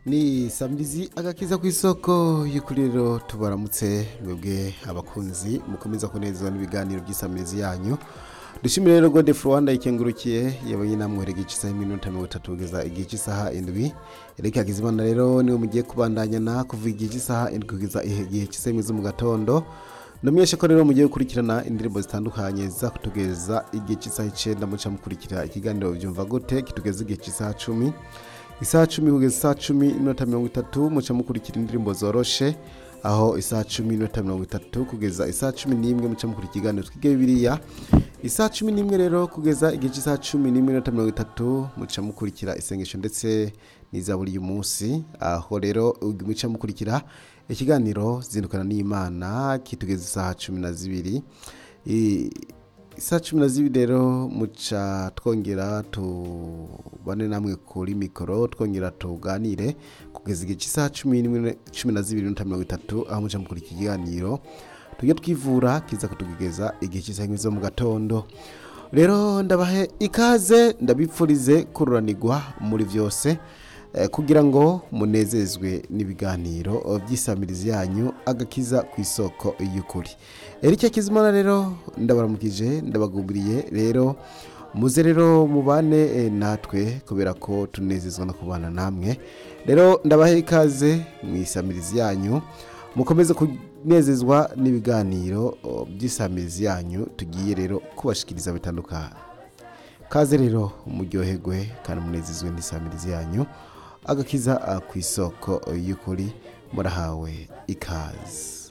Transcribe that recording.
ni samirizi agakiza ku isoko y'ukuriro tubaramutse mwebwe abakunzi mukomeza kunezezwa n'ibiganiro by'isamirizi yanyu dushimire rero gode rwanda ikengurukiye yabonye namwe igihe cy'isaha iminota mirongo itatu kugeza igihe cy'isaha indwi erike hakizimana rero niwe mugiye kubandanyana kuva igihe cy'isaha indwi kugeza igihe cy'isaha imwe zo mu gatondo ndamenyesha ko rero mugiye gukurikirana indirimbo zitandukanye ziza kutugeza igihe cy'isaha icyenda muca mukurikira ikiganiro byumva gute kitugeza igihe cy'isaha cumi isaha cumi kugeza isaha cumi n'iminota mirongo itatu muca mukurikira indirimbo zoroshe aho isaha cumi n'iminota mirongo itatu kugeza isaha cumi n'imwe muca mukurikira ikiganiro twige bibiliya isaha cumi n'imwe rero kugeza igihe cy'isaha cumi n'iminota mirongo itatu muca mukurikira isengesho ndetse n'izaburi y'umunsi aho rero muca mukurikira ikiganiro zindukana n'imana kitugeza isaha cumi na zibiri I- isaha cumi na zibiri rero muca twongera tubane namwe kuri mikoro twongera tuganire kugeza igihe cy'isaha cumi n'imwe cumi na zibiri n'iminota mirongo itatu aho muca mukurikira ikiganiro tujye twivura kiza kutugeza igihe cy'isaha imwe zo mu gatondo rero ndabahe ikaze ndabipfurize kururanirwa muri byose eh, kugira ngo munezezwe n'ibiganiro by'isamirizi yanyu agakiza ku isoko y'ukuri erike kizimana rero ndabaramukije ndabagubiriye rero muze rero mubane eh, natwe kubera ko tunezezwa no kubana namwe rero ndabahe ikaze mu isamirizi yanyu mukomeze kunezezwa n'ibiganiro oh, by'isamirizi yanyu tugiye rero kubashikiriza bitandukanye kaze rero muryoherwe kandi munezezwe n'isamirizi yanyu agakiza ah, ku isoko y'ukuri murahawe ikaze